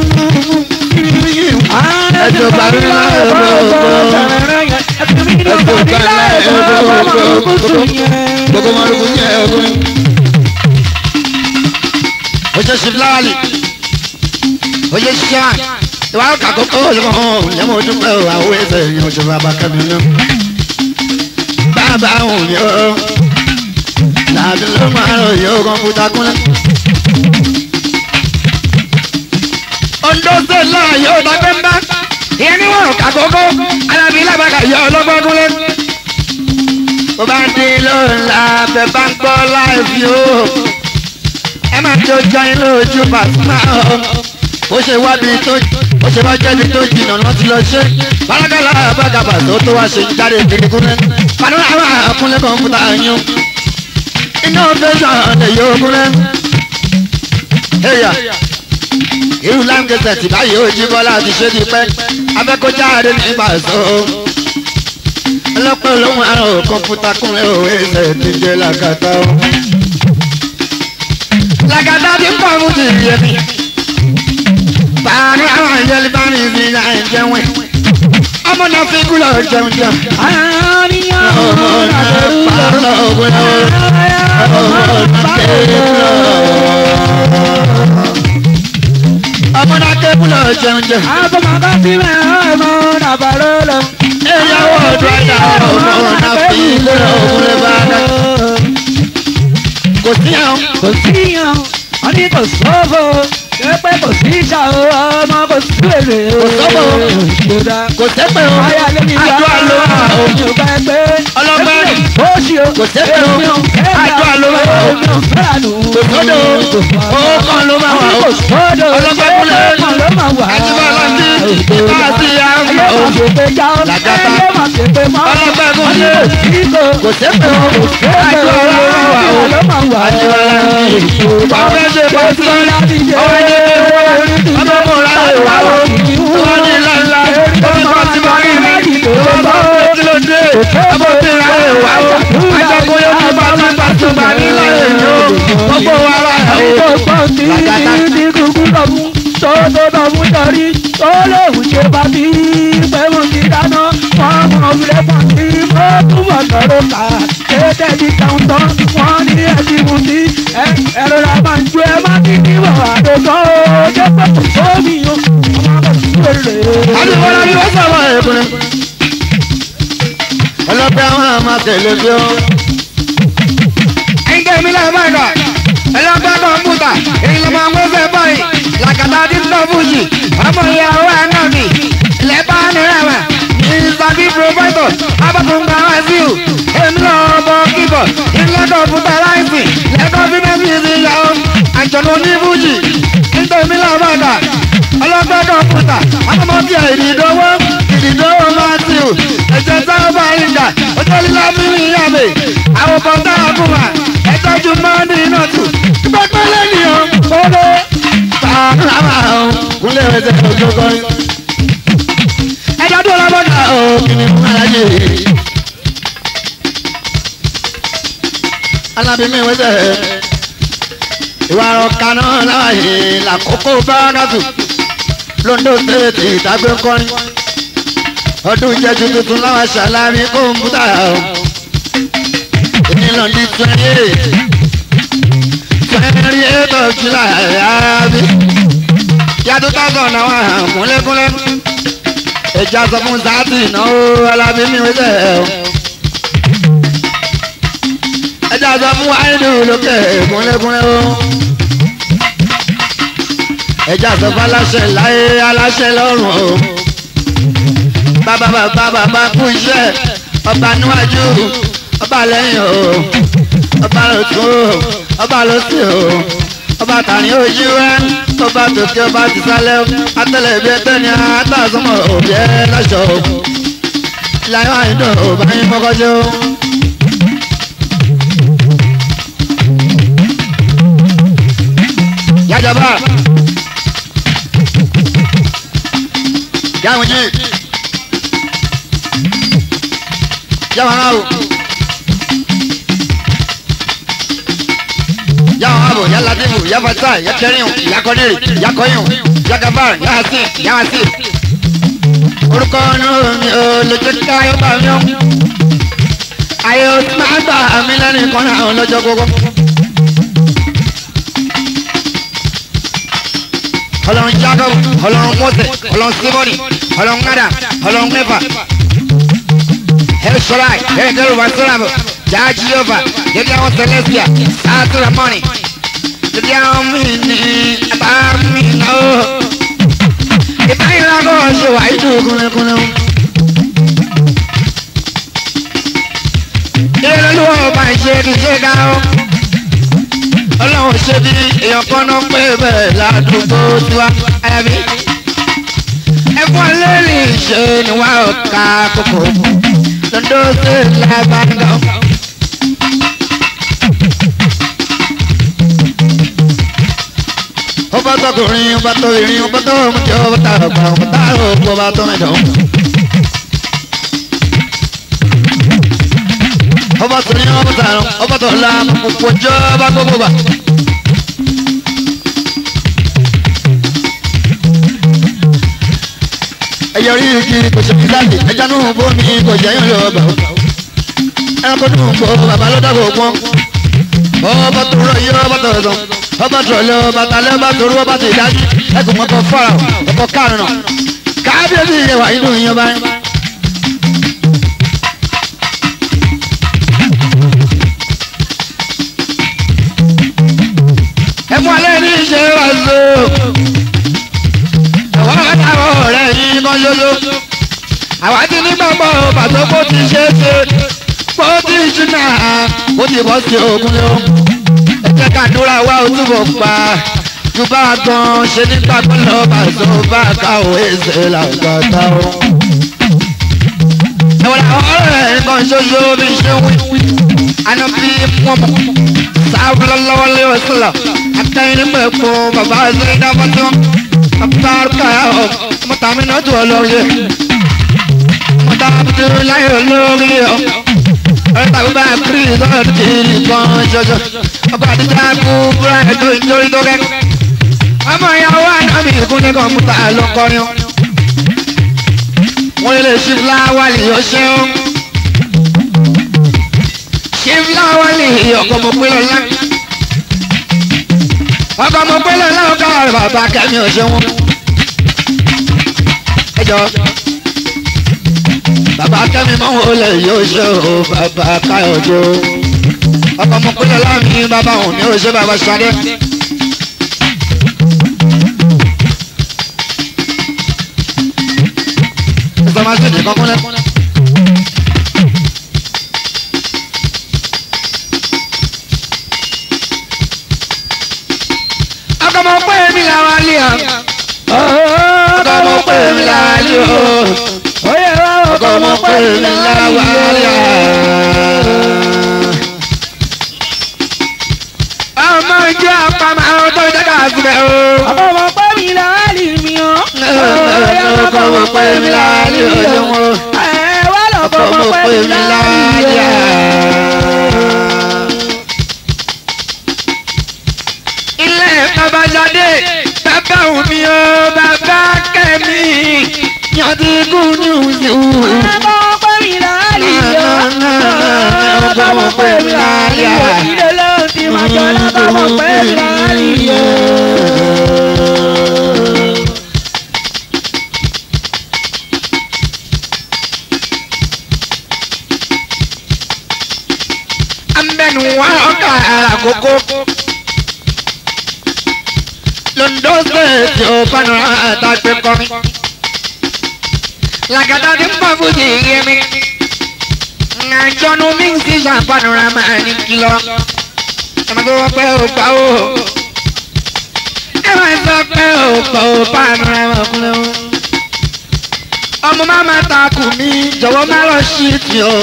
ẹjọ gbàgbé láyé gbogbo ẹjọ gbàgbé láyé gbogbo gbogbo mọ̀lúkú yẹ ogun. o ṣe ṣe fúláwàlì o ṣe ṣiṣẹ́ wa ìwà ọkà kókó olùkọ́ hàn lẹ́mọ̀ ojú pẹ́ o àwọn ẹsẹ̀ yẹn o ṣe fún abakẹ́mi náà. bàbá òun ni ó làbí ló máa rò yóò kọ́mpútà kúnlẹ̀. Ondo ṣe náà yóò dágbé mbá. Ìyẹn ní wọn kà kókó. Alábí lábàkà yọ ọlọ́gbọ́n kúnlẹ̀. Bó bá dín lóla bẹ̀ bá ń gbọ́ láìpì o. Ẹ máa tó jọ inú ojú Pasuma o. Bó ṣe wábi tó ó ṣe wá jẹ́bi tó jìnnà náà ti lọ ṣe bálákàlà bàgàbà tó tó wá ṣe jáde kìrìkúrẹ́ kàdúrà àwọn àkúnlẹ̀ kọ̀ǹpútà yín iná fẹsàn lè yọ ogúnlẹ̀ ẹ̀yà irú láǹgẹ̀sẹ̀ tí báyìí ó jí bọ́lá ti ṣe ti pẹ́ abẹ́kọ̀jáde nígbà sọ ọlọ́pàá olóhùn àrùn kọ̀ǹpútà kúnlẹ̀ òwe ẹsẹ̀ ti jẹ́ làkàtà o. làkàtà ti ń pọ̀ mú ti rí ẹbí bàánú àwọn ìjẹ́lẹ̀ bá mi fi náà jẹun ẹ̀ ọmọ náà fi kúlọ̀ jẹun jẹun. àníyàn ọmọ náà pàrọ̀ ògùn náà ọmọ náà kéèlò. ọmọ náà kéèlò jẹun jẹun. àbọ̀mọ̀ká sí mẹ́rin ọmọ nàbàrọ̀ lọ. ìyàwó ọdún ẹ̀dá ọmọ náà fi kúlọ̀ ògùn lè bá a dá. kò sí àwọn. kò síyàn wọ́n ní kò sófo ṣé pé kò sí ìṣà o ọmọ kò sí èrè o. Kò sófo. kódà kò sẹ́pẹ̀ o. ayé alẹ́ mi wá àjọ àlọ́ o. èmi ò bá ẹ pé Ọlọ́gbẹ́. èmi ò ṣì o. Kò sẹ́pẹ̀ o. èmi ò fẹ́ Àjọ ra àlọ́ o. èmi ò fẹ́ àánú. kò sódò o. owó kan ló máa wà o. kò sódò Ọlọ́gbẹ́ kúnlẹ̀. owó kan ló máa wà. àti bá a lọ sí bá a sí àmọ́ ayé o. máa ṣèpè já o. Làgàtà. ayé máa ṣèpè mọ́. Ọlọ́gbẹ́ wọ́n ní kúnlẹ̀. kò sí kò. kò sẹ́pẹ̀ o. àjọ àlọ́ ló máa wà o. ló máa wà. àjọ àlọ́ wọ́n fẹ́ ṣe pàṣẹ ọwọ́ ẹni ọmọ mọ̀ láyé wà o. wọ́n ní ńláńlá omi kan ti máa rí mi. wọ́n bá wọ́n tí ló dé. ọmọ tí láyé wà o. àjọkọ̀ yóò tún bá tún bá tún bá ní láyé yìí o. gbogbo wa wà o. àti bọ́lá bí wọ́n sọ̀rọ̀ ẹ̀kúnrẹ́. ọlọ́pẹ́ àwọn àmà tẹ̀lé bí ó. ẹ̀ńgẹ́ mi láì máa kà ẹlọ́pẹ́ kọ̀ǹpútà èyí ló máa ń gbé báyìí làkàtà tí ń tọ́ fújì ọmọ ìyàwó ànábì lẹ́bàá nírẹ̀wẹ̀ ìsàbí pòfẹ́tọ̀ abọ́kùnrin àwọn ẹ̀sìn èmi náà bọ̀ kíbọ̀ ilé kọ̀ǹpútà láìsí lẹ́kọ̀ọ́ fífẹ́sì ìyàwó àjọ̀nù onífújì nítorí làbàdà ọlọ́pẹ́ kọ̀ǹpútà ọmọ tí ẹ̀ ìdìdówó ìdìdówó matthew ẹ̀jẹ̀ sáwọn bá yín jà ọjọ́ lílá mímí yàgbé àwọn bọ̀dá àbúmà ẹ̀tọ́jú mọ́ọ́dún iná tù gbọ́dọ̀ lẹ́nìyàn kọ́lé sàrámà ọ̀hún kúnlẹ̀ ẹ̀sẹ̀ ọjọ́ kọrin. ẹ̀dá tó lọ́bọ̀dà ọ̀hún kìnìún alájẹ. alábìmí wẹ́sẹ̀ ìwà ọ̀ka náà láàyè làkókò bá dàtú londo tètè ìdágbé kọrin ọdún jẹjú tuntun láwọn ṣàlàyé kọ̀ǹpútà èmi lọ ní twenty eight twenty eight of july àbí yàtọ̀ tọ́sán náà wà kúnlẹ́kúnlẹ́ ẹja sọ fún sáàtì náà alábí mi wẹ́sẹ̀ ẹja sọ fún wáìdù lókè kúnlẹ́kúnlẹ́ o ẹja sọ fún aláṣẹ láyé aláṣẹ lọ́rùn o bàbá bàbá bàbá kú iṣẹ́ ọba níwájú ọba lẹ́yìn o ọba lọ́tún o ọba lọ́sìn o ọba tàní ojú rẹ ọba tòkè ọba tìsálẹ̀ atẹlẹbi ẹtẹni àtàzọmọ òbí ẹ lọṣọ láyọ àyíndò ọba yín kọkọjọ. yájọba yáwọn yìí yáwọn aráàlú. ya abo ya ladimu ya fata ya kẹrin ya kọniri ya kọyun ya gabar ya hasi ya hasi. orúkọ inú mi ò lè jẹ́ ká yóò bá mi ọ́. ayé o ti máa gbà mí lẹ́nu kan náà lọ́jọ́ gbogbo. ọlọ́run jacob ọlọ́run mose ọlọ́run simoni ọlọ́run ngada ọlọ́run mẹ́fà. Hellshorai, Hellgirl Wasalamu, Jah Jehovah, Yedi àwọn Celestia, Sáàtú Ramoni, Yedi àwọn Mini, Ẹ̀bá Mina o. Ìbáyìí lágọ̀ ṣe wà ìdú kúnlẹ̀kúnlẹ̀ o. Ilé lọ́lọ́wọ́ ọba ìṣe ti ṣe ká o. Ọlọ́run ṣe bí èèyàn kan náà pé bẹ́ẹ̀ ládùúgbò tiwa, ẹ̀mí. ẹ̀fọn lẹ́lì ṣe ni wà ó ká kókó lọ́dọ̀ sí làbàdàn. ọba tọkùnrin ọba tó ìrìn ọba tó ọmọdé ọba tá ọba ọba tá òkú ọba tó mẹjọ. ọba tó ní ọba tó àrùn ọba tó la òkú ọjọ́ ọba gbogbo bá. ẹyẹ orí igi kò ṣe fi láti ẹja nù bómi kò jẹ́ yín lọ bàá. ẹranko nù bó bàbá ló dàgbò pọ́n. ọba tó rọ yí ọba tó sọ ọba tó lọ ọba tó lọ ọba tó rú ọba tó ìdájú ẹkùn ọkọ fọlá ọkọ kárùnà kábíyèsí yẹ wà nínú yín ọba yín. ẹ mú alẹ́ ní ìṣe wá so àwọn àtàwọn ọ̀rẹ́ yìí mọ́ yóyó àwa ti ní gbàgbọ́ pàtó kó ti ṣe é ṣe kó ti ṣúná kó ti bọ́ sí ogun lé o ẹ jẹ́ ká dúrà wá o túbọ̀ pa ju bá a gan ṣe nígbà tó lọ bá so bá a ká o èsè làgbàtà o. ẹ̀wọ̀n àwọn ọ̀rẹ́ nǹkan ṣoṣo bí ṣe wí àná bí wọ́n mọ̀ sáfúlọ́lọ́wọ́ lé o sílọ̀ àtẹ̀yìn nígbà èkó bàbá ẹ̀sẹ̀ ìdáfọ́tọ́ àbúrò ọ̀ mọ̀tàmí náà tó olórí mọ̀tàmí láyé olórí ọ̀ ọ̀rẹ́ tàbí bá kiri sọ̀rọ̀ kiri kan ṣoṣo ọba àdìjà kú búra ẹ̀dùn ìjọrí tó kẹ́ ọmọ ìyàwó ànábì ìkún ní kọ̀ǹpútà ló kọrin wọ́n lè ṣí fúláwálì ọ̀ṣẹ́ ṣí fúláwálì ọkọ̀ mọ̀ pé lọ́la ọkọ̀ mọ̀ pé lọ́la ọkọ̀ bàbá kẹ́mi ọ̀ṣẹ́ wọn ẹ jọ bàbá kẹ́mi mọ́ wọn lè yóò ṣe o bàbá káyọ̀jọ́ ọkọ̀ mọ̀ pé lọ́la mi bàbá òun ni ó ṣe bàbá ṣadé. Information de kọ́kúnlẹ̀. Ọkọ̀mọ pé mi làwọn alẹ́ à. Ọkọ̀mọ pé mi làwọn alẹ́ o. Ọkọ̀mọ pé mi làwọn alẹ́ à. Ọmọ ìjọ àpamọ́ àwọn tó ń jẹ́ ká síbẹ̀ o. ọmọ pẹ́ mi láàlì mi o. Ọkọ̀mọ pé mi làwọn alẹ́ o. ẹ wá lọ Ọkọ̀mọ fọmọ pé pẹ́ mi mi láàlì làwọn o. ilé babajade bàbá omi o bàbá kẹ́mi yanti kúnyù yù. ọmọ pẹ́ mi láàlì o. ọmọ pẹ́ mi láàlì o. ìdílé ló ti máa jọ lábàmọ pẹ́ mi láàlì o. ambẹnu wa ọkà àkókò londo state o panara àtàgbẹ kọrin làgàtà tí ń bọ̀ fújì yẹmi àjọnu mi ń sísà panara máa ní kìlọ̀ ẹ máa tó wọ́n pẹ́ ò gbà ó ẹ máa sọ pé ò gbà ó panara máa kúnlẹ̀ ó ọmọ máa ma takù mí jọ̀wọ́ má lọ sí ti o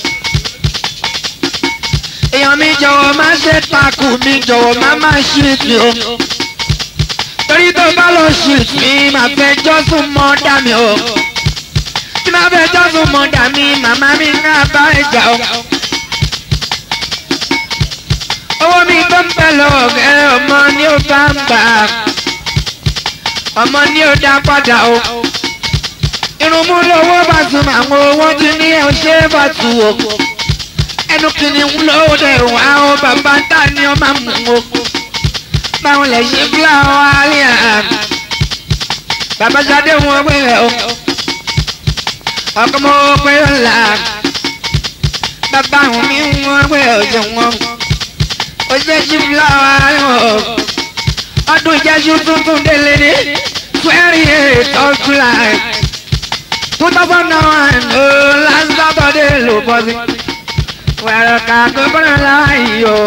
èèyàn mi jọ̀wọ́ má ṣe takù mi jọ̀wọ́ má má ṣe ti o torí tó bá lọ ṣe mi máa fẹ́ jọ́sùn mọ́ dá mi o tí máa fẹ́ jọ́sùn mọ́ dá mi màmá mi náà bá ìjà o owó mi tó ń bẹ̀ lọ́gẹ́ ọmọ ni ó bá ń gbà ọmọ ni ó dá padà o irun mú lówó bá tún àwọn owó tí ní ọṣẹ́ bá tù o ẹnu kìíní ń lówó dẹ̀ wá o bàbá tá ni ó máa mú o báwọn lè ṣe fúláwọ́ alẹ́ àná bàbá sadé wọn pé rẹ o ọkọ mọ pé ó là bàbá àwọn mi wọn pé ọjọ́ wọn ó ṣe ṣe fúláwọ́ alẹ́ o ọdún ìjẹ́sú tuntun délé ní twenty eight of July two thousand and one oh last Saturday ló bọ́ sí wẹ̀rẹ̀ ká gbogbo náà láàyè o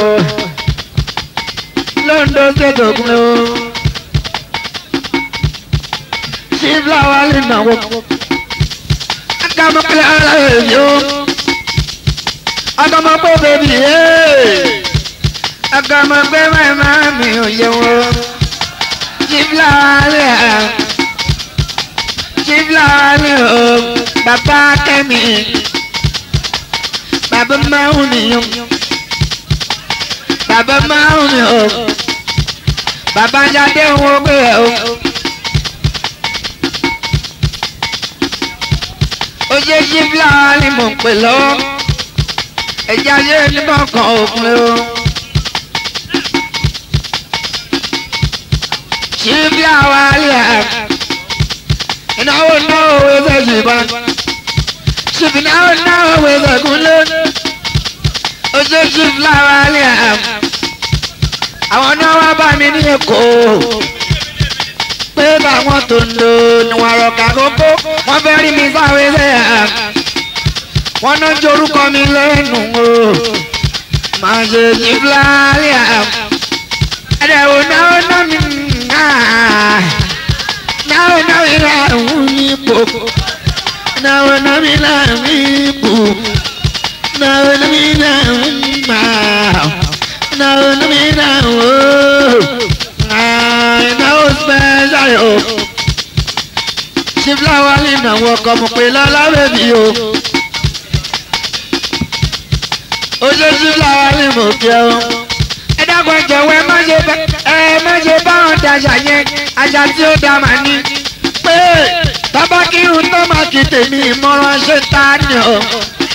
lóńdó ṣètòkun ló sí fúláwà lè náwó. akamọ́pẹ́lẹ́ ara rẹ̀ yó. akamọ́pẹ́ bèbí yé. akamọ́pẹ́ màmá mi ò yẹ wọ́n. sí fúláwà lè hà. sí fúláwà lè hó. bàbá kẹ́mi. bàbá máa ń nìyẹn. bàbá máa ń nìyẹn. bàbá jáde ń wo pé ẹ̀ o. oye ṣí fúláwà ni mò ń pè lọ́wọ́ ẹ̀jẹ̀ ayé nígbà kan òpin o. ṣí fúláwà lè hà ìnáwó náwó ẹsẹ̀ ṣùgbọ́n ṣùgbọ́n ìnáwó náwó ẹsẹ̀ kúnlé oye ṣí fúláwà lè hà àwọn náà wá bá mi ní èkó pé báwọn tó ń lò ní wọn rọ̀kà kókó wọ́n fẹ́ rí mi sáré sẹ́yà wọ́n náà jorúkọ mi lẹ́nu o máa ṣe jí fúláríà ẹ̀dẹ̀wò náà náà mi náà náà náà mi náà ń ní ipò náà náà mi náà mi ipò náà náà mi náà ń gbà náà náà mi náà ń wò náà ó special o ṣífláwá nínú àwọn ọkọ mo pè lọ́láwé mi o. oṣù ṣífláwá ní mo kí ẹ o. ẹ dákun jọ̀wọ́ ẹ má ṣe bá ẹ má ṣe báwọn daṣà yẹn àṣà tí ó dá màá ní. pé tábàkìrún tó máa kí tèmi ìmọ̀ràn ṣe tá a ní o.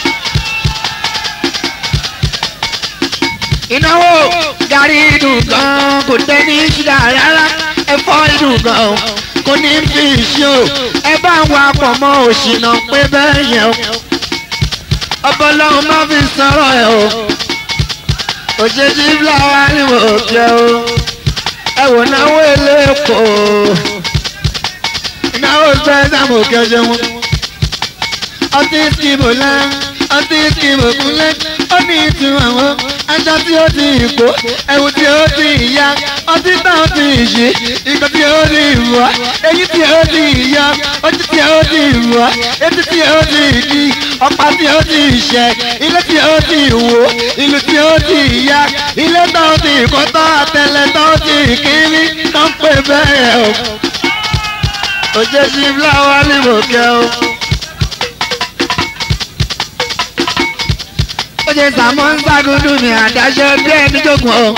ìnáwó gàrí dùn gan kò tẹ́ ní ṣúgà rárá ẹ̀fọ́ dùn gan kò ní fi ṣe o ẹ bá ń wa pọ̀ mọ́ òṣìnà pé bẹ́ẹ̀ yẹn o ọba ọlọ́run má fi sọ̀rọ̀ ẹ̀ o òṣèṣì fúláwá ni mo jẹ o ẹ wò náwó eléèpo ìnáwó sẹ́sà mo kẹ́ ṣe wọn ọtí skimbo lẹ́ ọtí skimbo kúnlẹ̀ ó ní ìtumọ̀ wọn aṣọ tí ó ti kó ẹ̀wù tí ó ti yá ọtí táwọn ti ṣe ìgbà tí ó ti wá èyí tí ó ti yá ojú tí ó ti wá etí tí ó ti di ọ̀pá tí ó ti ṣẹ ilé tí ó ti wó ìlú tí ó ti yá ilé táwọn ti kọ́ tán àtẹlẹ táwọn ti kiri tó ń pè bẹ́ẹ̀ o. òjèṣì fúláwá ni mo kẹ́ o. ó ṣe sàmọ́ ń ságúdú mi àdáṣe bí ẹni jókòó o.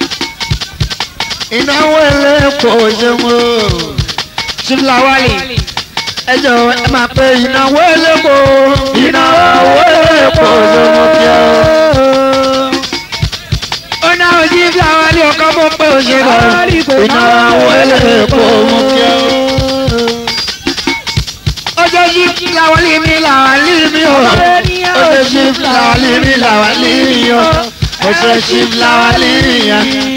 ìnáwó eléèpo ṣeun o. ṣífúláwálì ẹ jọ̀wọ́ ẹ máa pe ìnáwó eléèpo. ìnáwó eléèpo ṣeun o kí o. ó náwó ṣífúláwálì ọkọ mọ́ pé ó ṣe lọ. ìnáwó eléèpo mọ́ kí o. ọjọ́ ṣífúláwálì mi làwálì mi o ọjọ́ ṣífúláwálì mi làwálì mi o ọjọ́ ṣífúláwálì mi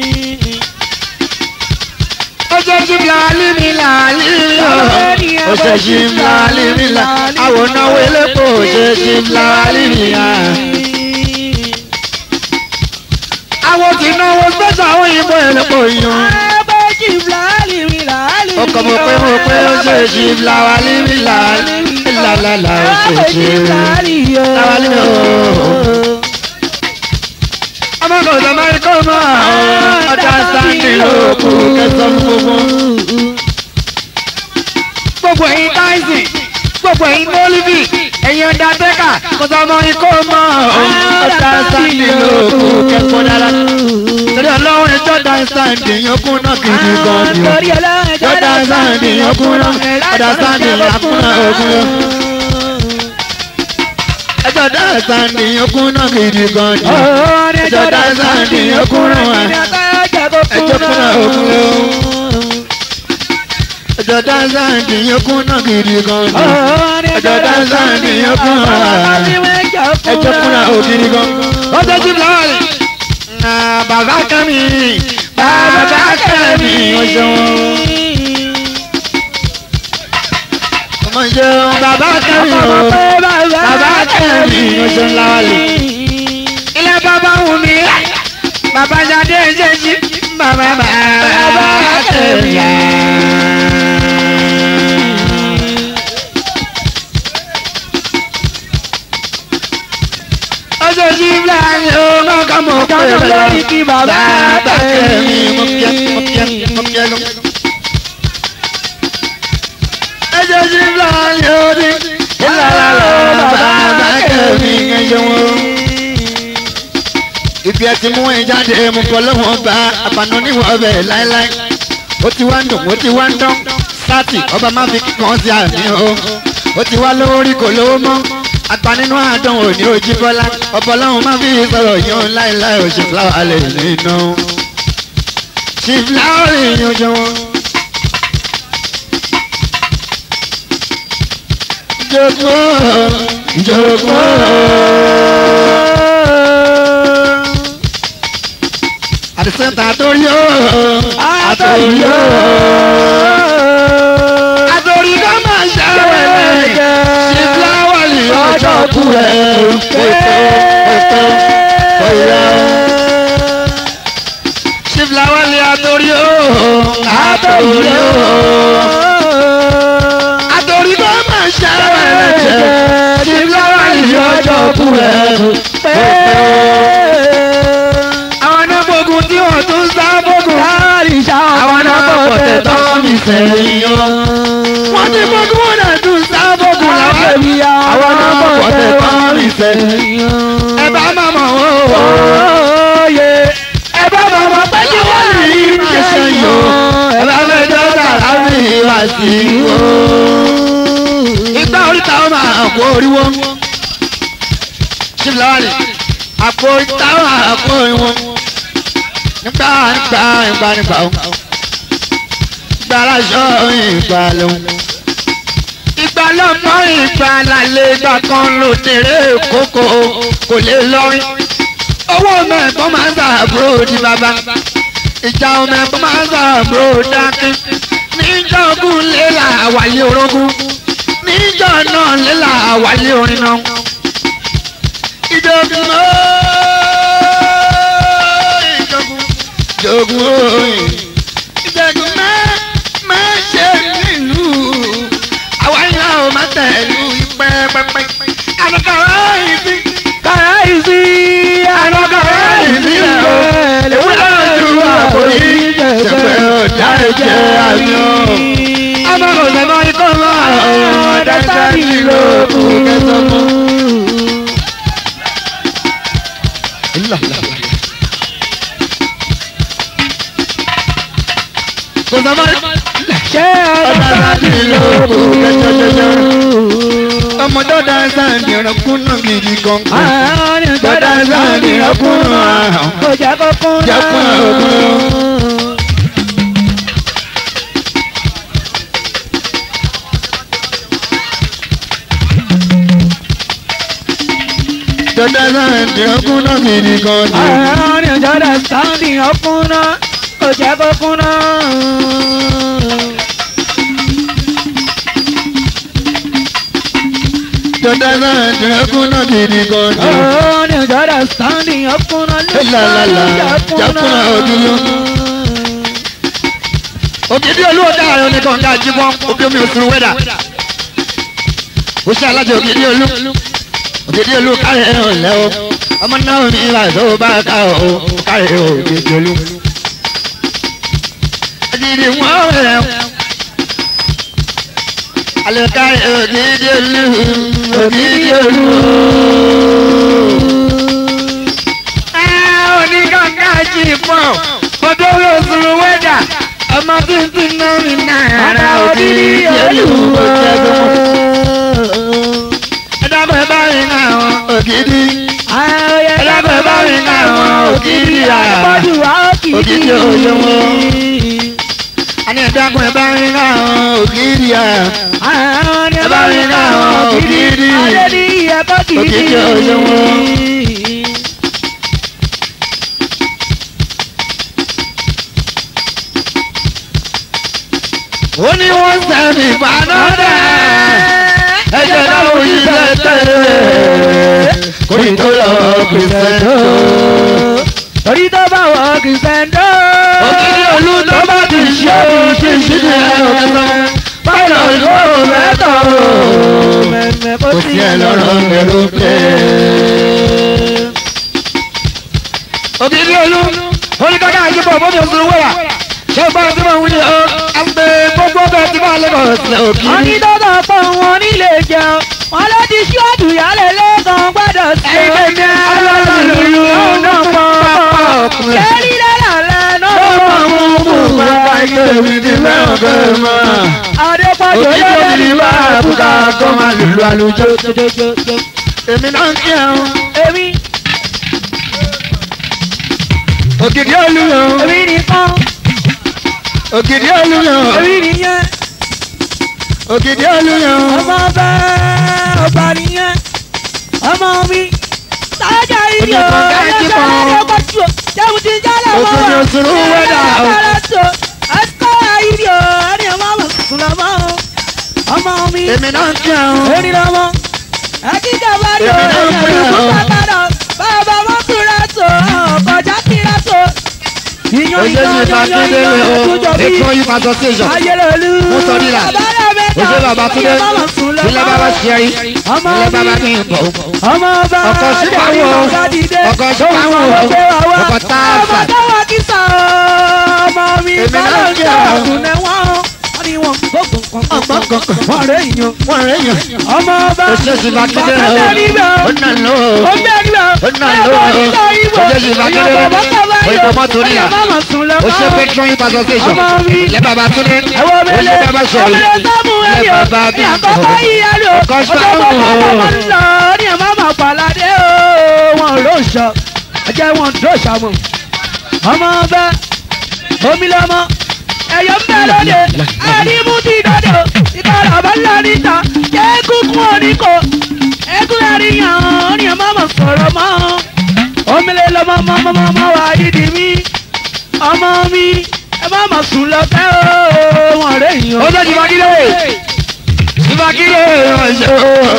ọjọ́ ṣífúláwálì mi làwálì mi o ọjọ́ ṣífúláwálì mi là àwọn náwó elépo ọjọ́ ṣífúláwálì mi à. àwọn tí náwó gbẹ́sọ̀ àwọn òyìnbó elépo yan ọkọ̀ mo pé mo pé ó ṣe ṣífúláwálì mi làwálì mi làlàlà ó ṣe ṣífúláwálì mi o ọmọ kò sọ máa ń kọ́ mọ́ ọjà sáńdì lóko kẹsàn-án gbogbo. gbogbo ẹ̀yin táìsì gbogbo ẹ̀yin mọ́líbì ẹ̀yin ọ̀dà tẹ́kà kò sọ mọ́ ikọ́ mọ́ ọjà sáńdì lóko kẹsàn-án dára. torí ọlọ́run ẹjọ́ dá sáńdì yankun náà kìí gan ni o. ẹjọ́ dá sáńdì yankun náà ọjà sáńdì yankun náà ogun yọ. ẹjọ́ dá sáńdì yankun náà kìí gan ni o ẹjọ́ dáńsá ni ọkùnrin wa ẹjọ́ kúnra òkúnlẹ̀ o ẹjọ́ dáńsá ni ọkùnrin gidi gan ni ẹjọ́ dáńsá ni ọkùnrin wa ẹjọ́ kúnra ògiri gan. ọjọ́ jí lọ́ọ̀lì bàbá kẹ́mi bàbá kẹ́mi ọjọ́ ọmọ ìjẹun bàbá kẹ́mi o bàbá kẹ́mi ọjọ́ lọ́ọ̀lì ilé bàbá wù mí bàbá jáde jẹ́jí bàbá bàbá tẹ̀lé. ẹsẹ̀ sí fúlàní ó máa kà mọ̀ pé Ìjọba lórí kí bàbá bàbá kẹ́mi mo kí ẹ mo kí ẹ mo kí ẹ lọ. ẹsẹ̀ sí fúlàní ó ní ìlàlá bàbá kẹ́mi ẹ̀yẹ wọn. ibi ẹ ti mú ẹ jáde mo fọ lọ́wọ́ bá àbànú níwọ̀n bẹ̀ láéláé ó ti wá ń dùn ó ti wá ń dán sátì ọba má fi kíkan sí àmì o ó ti wá lówó rí kò lówó mọ́ àgbà nínú àdánwò ní ojú bọ́lá ọ̀pọ̀ ọlọ́run má fi sọ̀rọ̀ yín láéláé ò ṣe fúláwà lè nínú ṣe fúláwà lè yan jọ wọn. jogún jogún. àdìsẹ́ńtà àtòrí ó àtòrí ó àtòrí ká máa ṣàwẹ̀lẹ̀ ṣe fúláwà lè ọjọ́ kú ẹ̀ pẹ̀tọ́ pẹ̀tọ́ ọ̀yà. ṣe fúláwà lè àtòrí ó àtòrí ó àtòrí ká máa ṣàwẹ̀lẹ̀ ṣe fúláwà lè ọjọ́ kú ẹ̀ pẹ̀tọ́ àwọn náà gbógun tí wọ́n tún sá gbógun. àwọn náà bọ̀ tẹ̀ tán mi sẹ́yìn o. wọ́n ti gbógun wọn náà tún sá gbógun làwọn. àwọn náà bọ̀ tẹ̀ tán mi sẹ́yìn o. ẹ bá máa mọ̀ o. ẹ bá máa mọ̀ pé kí wọ́n lè rí ṣe sẹ́yìn o. ẹ bá fẹ́ dọ́gba láti wá sí i o. ìgbà oríta ó máa kó oríwó. ṣíbi láwàlì àpò ìta ó máa kó oríwó nígbà nígbà nígbà nígbà ó ìgbà aláṣọ ìgbà ló ìgbà lọ́mọ ìgbà lálẹ́ ìgbà kan ló tèrè kókó kò lè lọ́rin owó mẹ́ẹ̀kọ́ máa ń sàbúrò di bàbá ìjà mẹ́ẹ̀kọ́ máa ń sàbúrò dákín níjọ́ ogun lélà wáyé orogún níjọ́ náà lélà wáyé orin náà ìjọba ìjọba jogun oyin ìjẹ̀gùn má má ṣe nílùú àwa ìlà ò má tẹ̀lú ìpẹ́ pẹ́pẹ́ ànàkàrà ìsí kàrà ìsí ànàkàrà ìsí rẹ̀ o ewúrẹ́ ojú àpòyí ṣẹ̀fẹ̀ ọ̀dà ẹ̀jẹ̀ àyàn ọmọ kò sẹ́mọ́ ikọ́ mọ́ ọ̀dà sáyì lóòkù kẹsàn-án mọ́. kò sọ́mọ́ Ṣé ọ̀dà láti lóòkù kẹsàn-án ọmọ dọ́dà sáàdì ọ̀rọ̀kún náà gidi gan. àárín dọ́dà sáàdì ọ̀rọ̀kún náà kò jẹ́ kó kún Jẹ́ kún náà. dọ́dà sáàdì ọ̀rọ̀kún náà gidi gan. àárín ìjọba sáńdì ọkùnrin kò jẹ́ kó kún náà. dọ́dà sáàdì ọ̀rọ̀kún náà gidi gan. àárín ìjọba sáńdì ọkùnrin ló La, la, la. Jákúnà òdúró. ògidì olúwo dáhà ní kọ̀ǹga jíbọn òbí omi òsùn wẹ́dà ó ṣe alájọ ògidì olú ògidì olú káyọ̀ ẹ̀ ọ̀lẹ́ o ọmọ náà mi ìlà tó bá ká o káyọ̀ ògidì olú. ògidì wọn rẹ̀ alẹ́ káyọ̀ ògidì olú ògidì olú. oníkàǹkà jíbọn òbí omi òsùn wẹ́dà ọmọ tuntun náà mi náà ògidì olú òjẹ̀dùn ẹ̀dàbọ̀ ẹ̀ bá rí náà wọn ògidì ẹ̀dàbọ̀ ẹ̀ bá rí náà wọn ògidì àyà ògidì òye wọn àní ẹ̀dàbọ̀ ẹ̀ bá rí náà wọn ògidì àyà ẹ̀ bá rí náà wọn ògidì ògidì òye wọn. ó ní wọ́n sẹ́ni ìbánádà ẹ̀jẹ̀ náà ò yí tẹ́tẹ́ kò ní tó lọ kìrìsìtẹ́ntò. Torí tó bá wọ kìsẹ́ńdó. òkìrí olú tó bá ti ṣe ṣe ṣe ní ọ̀sán báyọ̀ ló mẹ́tọ̀ Mẹ́mẹ́ kò sí ẹ lọ́rọ̀ mẹ́rù pé. sílẹ̀ wọ́n òkìrí. ní tọ́tọ̀ pọ̀ wọn nílé jẹun wọ́n ló ti ṣọ́ọ̀dù yálẹ̀ lẹ́gàn gbọ́dọ̀ sí i. Ẹgbẹ́ mi alálùlù náà pọ̀ ọkùnrin. kẹ́rí lálẹ́ náà Ó pọ̀ máa mú mú bàbá ilé mi ní mẹ́ọ̀gẹ́ mọ́. Adépọ̀jù Òkìrí lọ́dẹ̀ òbí bá àbúkà kọ́ máa lùlù àlùjọ. Èmi náà ń kí ẹ̀hún. èmi Òkìrí olúyàn. èmi nìkan Òkìrí olúyàn. èmi nìyẹn Òkìrí olúyàn. ọmọ bẹ́ẹ̀ ọba nìyẹn ọmọ mi sáájà ìdí o Omi kan gáàjì kan. Adépọ̀jù jẹ́mu ti jálẹ̀ mọ́ Òfin òsùnrù wẹ́dà o. ẹ̀kọ́ ìdí o ẹni ọmọ mi sùn lọ́mọ́ ọmọ mi Èmi náà ń kí ẹ̀hún. èmi lọ́mọ akíkà bá rí o Èmi náà ń èmi pè lùkú ọ́. sàkàdà bàbá wọn kúra tó ọkọjá kíra tó. Iyán Oṣù iyán tí iyán Fàkíndé iyán o. ẹ̀túnjọ bí Èkó yí pàtó station. ayélujára Mo sọ nílà. Oṣù bàbá Túndé. Ilé bàbá ṣẹ́rí. Ọmọ Ilé bàbá mi. kí n bọ̀. ọmọ ọba Ọkọ̀ sípàwọ̀ o. Ọkọ̀ sípàwọ̀ o. Ọkọ̀ táàfà. ọmọ táwa kìsà ọmọ mi Èmi náà bọ́lá ń kí jà ọ. ọ̀gùnẹ̀ wọn wọ́n ní wọn gbogbo nǹkan Ọgbọ́n kankan. wọ́n rẹ̀ yíyan Wọ́n rẹ̀ yàn. ọmọ ọba Oṣù tí Fàkíndé o. bàtà níbẹ̀ Ó nà ló o. ó bẹ́ẹ̀ níbẹ̀ Ó nà ló o. Oṣù tí Fàkíndé o. Òyìnbó mọ́tò níyà. Oṣù Petro yí pàtó station. Ọmọ mi. Ilé bàbá Túndé. Ẹ̀wọ̀n mi Oṣù lé bàbá ṣẹ̀rí. ọmọdé sọ́mù Ilé ẹ̀yọ́ bàbá bí àkọ́kọ́ yíyá lò Ọkọ̀ ọjọ́ sípàwọ̀ bàbá o. wọn lọ ní ẹ̀mọ́ máa pàládé o wọn ló ń sọ ẹjẹ́ wọn tó sàmù ọmọ ọbẹ̀ omi lọ́mọ ẹ̀yọ́ ń bẹ̀ lóde àdìmú ti dọ́dọ̀ ìkọlọ̀ bá ńlá níta jẹ́ kúkú oníkó ẹkún àríyàn ní ẹ̀mọ́ máa sọ̀rọ̀ mọ́ omi lè lọ́mọ mọ́mọ́mọ́ wá dídì mí ọmọ mi ẹ má mà sùn lọ tẹ́ o wọn rẹ̀ yàn. Ó tó ti Fàkíndé. Fàkíndé ọ̀ṣọ́.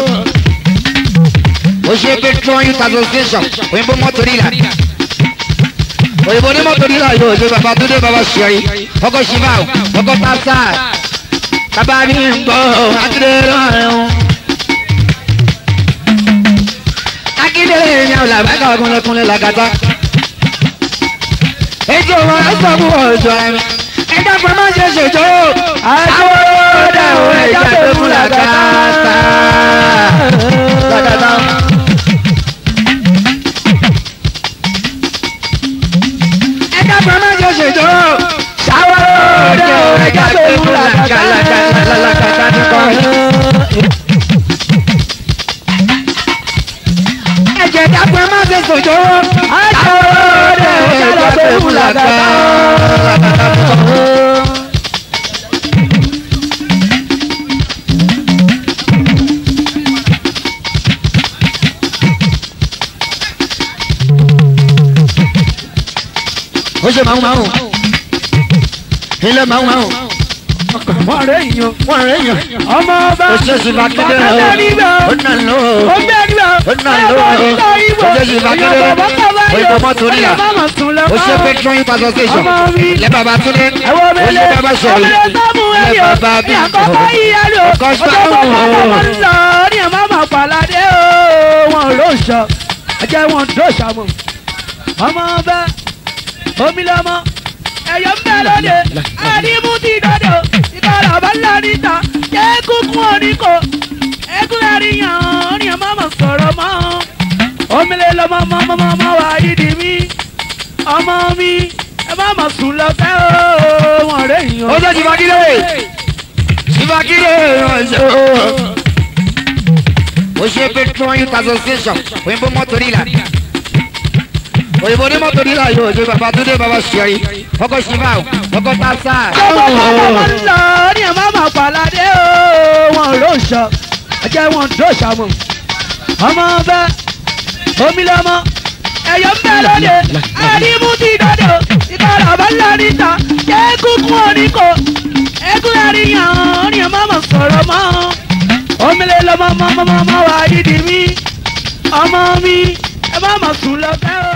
Oṣù Petro yí pàtó station. Òyìnbó mọ́tò níyà. Òyìnbó ní mọ́tò níyà yóò ṣe bàbá Túndé bàbá ṣẹ́rí. Ọkọ̀ ṣìfà ọkọ̀ tásà. Bàbá mi ń gbọ́ Akíndé lọ́rùn. Akíndé yẹn làbákà ọkùnrin làgàtà. Ètò wọn ẹ sọ fún ọjọ́ ẹ̀mí. Ẹja fún ọmọ ṣe ṣèjọ́. Àwọn ọ̀dà ò ẹja tó fún làgàtà. Làgàtà. Ẹja fún ọmọ ṣe ṣèjọ́. Àwọn ọ̀dà ò ẹja tó fún làgàtà. Làgàtà nìkan. Ẹ̀jẹ̀ dàpọ̀ má ṣe ṣèjọ́. Àwọn ọ̀dà ò ẹja tó fún làgàtà. Làgàtà nìkan. ó ṣe máa ń máa ń ilé máa ń máa ń wọn rẹ̀ yàn. wọ́n rẹ̀ yàn ọmọ ọba ó ṣe sì Fàkíndé bàtà níbẹ̀ ó nà ló ó bẹ́ẹ̀ níbẹ̀ ó nà ló ó ṣe sì Fàkíndé òyìnbó mọ́tò níyà ó ṣe Petro yí pàtó station Ọmọ mi. ilé bàbá Túndé ẹ̀wọ̀n mi ó lé ṣe bàbá ṣẹ̀rí ọmọdé sọ́mù ilé ẹ̀yọ́ bàbá bí àkọ́kọ́ yíyá lò ọkọ̀ ọjọ́ sípàwọ̀ bàbá wọn lọ ní ẹ̀mọ́ máa pàládé o wọn ló ń sọ ẹjẹ́ wọn tó sàmù ọmọ ọba omi lọ́mọ ẹ̀yọ́ ń bẹ̀ lóde àdìmú ti dọ́dọ̀ ìkọlọ̀ bá ńlá níta jẹ́ kúkú oníkó ẹkún àríyàn ní ẹ̀mọ́ máa sọ̀rọ̀ mọ́ omi lè lọ́mọ mọ́mọ́mọ́ wá dídì mí ọmọ mi ẹ má mà sùn lọ tẹ́ o wọn rẹ̀ yàn. ó ṣe sì Fàkíndé sì Fàkíndé ọ̀ṣọ́ ó ṣe Petro yí pàtó station òyìnbó mọ́tò níyà òyìnbó ní mọ́tò níyà yóò ṣe bàbá Túndé bàbá ṣẹ́rí ọkọ̀ ṣìfà ọkọ̀ tásà. wọn lọ ní ẹ̀ má mà pàládé o wọn ló ń sọ ẹjẹ́ wọn tó sàmù ọmọ ọbẹ̀ omi lọ́mọ ẹ̀yọ́ ń bẹ̀ lóde àdìmú ti dọ́dọ̀ ìkọlọ̀ bá ńlá níta jẹ́ kúkú oníkó ẹkún àríyàn ní ẹ̀ má mà sọ̀rọ̀ mọ́ omi lè lọ́mọ mọ́mọ́mọ́ wá dídì mí ọmọ mi ẹ má mà sùn lọ tẹ́ o.